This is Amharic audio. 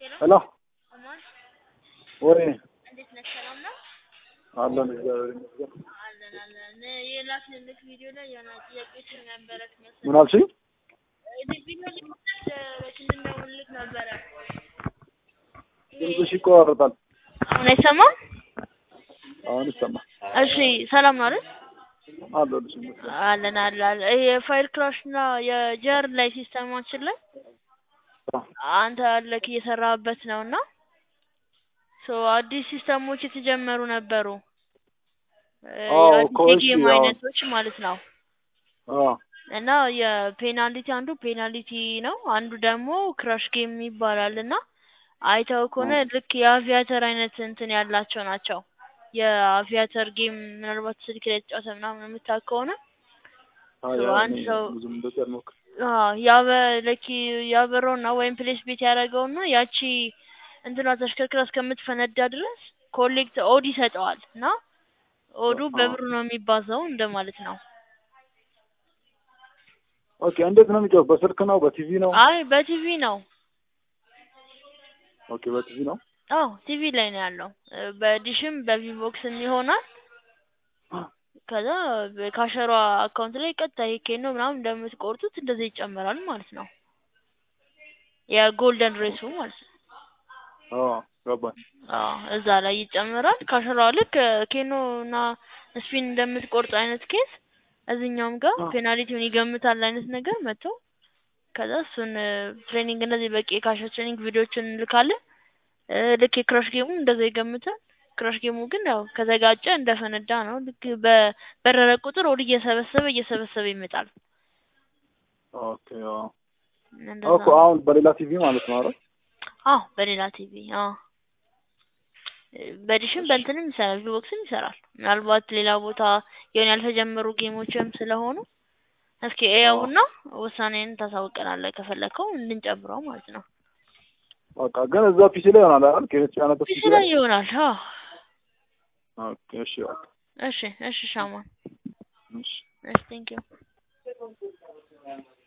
ሄሎ አማን ወይ እንዴት ነህ? ሰላም ነው? አለን እግዚአብሔር ይመስገን። አለን አለን። የላክንልክ ቪዲዮ ላይ የሆነ ጥያቄዎችን ነበረ ትመስል ምን አልሽኝ? ቪዲዮ ላይ እንድንደውልልክ ነበረ። ድምፅሽ ይቆራረጣል። አሁን አይሰማም? አሁን ይሰማል። እሺ ሰላም ነው አይደል? አለሁልሽ ይመስገን። አለን አለን። የፋይል ክራሽ እና የጀር ላይ ሲስተማችን ላይ አንተ አለክ እየሰራህበት ነው እና ሶ አዲስ ሲስተሞች የተጀመሩ ነበሩ። አዎ አዲስ እኮ እሺ፣ የጌም አዎ። አይነቶች ማለት ነው። አዎ እና የፔናልቲ አንዱ ፔናልቲ ነው፣ አንዱ ደግሞ ክራሽ ጌም ይባላል። እና አይተው ከሆነ ልክ የአቪያተር አይነት እንትን ያላቸው ናቸው። የአቪያተር ጌም ምናልባት ስልክ ላይ ተጫወተ ምናምን የምታውቅ ከሆነ አይ ሶ አይ አንድ እኔ ሰው ብዙም እንደዚህ አልሞክርም። አዎ ያበ ለኪ ያበረውና ወይም ፕሌስ ቤት ያደረገውና ያቺ እንትኗ ተሽከርክራ እስከምትፈነዳ ድረስ ኮሌክት ኦድ ይሰጠዋል እና ኦዱ አዎ። በብሩ ነው የሚባዛው እንደማለት ነው። ኦኬ እንዴት ነው የሚጫወት? በስልክ ነው በቲቪ ነው? አይ በቲቪ ነው። ኦኬ በቲቪ ነው። አዎ ቲቪ ላይ ነው ያለው። እ በዲሽም በቪቮክስም ይሆናል። ከዛ ካሸሯ አካውንት ላይ ቀጥታ ይሄ ኬኖ ምናምን እንደምትቆርጡት እንደዚህ ይጨመራል ማለት ነው። የጎልደን ሬሱ ማለት ነው። አዎ ገባኝ። አዎ እዛ ላይ ይጨመራል። ካሸሯ ልክ ኬኖ እና ስፒን እንደምትቆርጥ አይነት ኬስ እዚህኛውም ጋር አዎ። ፔናልቲውን ይገምታል አይነት ነገር መጥቶ ከዛ እሱን ትሬኒንግ እንደዚህ በቂ የካሸር ትሬኒንግ ቪዲዮዎችን እንልካለን። እ ልክ የክራሽ ጌሙ እንደዛ ይገምታል። ክራሽ ጌሙ ግን ያው ከተጋጨ እንደፈነዳ ነው። ልክ በበረረ ቁጥር ወደ እየሰበሰበ እየሰበሰበ ይመጣል። ኦኬ አዎ እንደዛ እኮ ነው። አሁን በሌላ ቲቪ ማለት ነው አይደል? አዎ በሌላ ቲቪ አዎ እ በዲሽም በእንትንም ይሰራል፣ ቪቦክስም ይሰራል። ምናልባት ሌላ ቦታ የሆነ ያልተጀመሩ ጌሞችም ስለሆኑ እስኪ እየውና ውሳኔን ታሳውቀናለህ ከፈለከው እንድንጨምረው ማለት ነው። በቃ ግን እዛ ፒሲ ላይ ይሆናል አይደል? ከተጫነበት ፒሲ ፒሲ ላይ ላይ ይሆናል። አዎ ኦኬ እሺ በቃ እሺ እሺ ሻማ እሺ እሺ ቴንኪው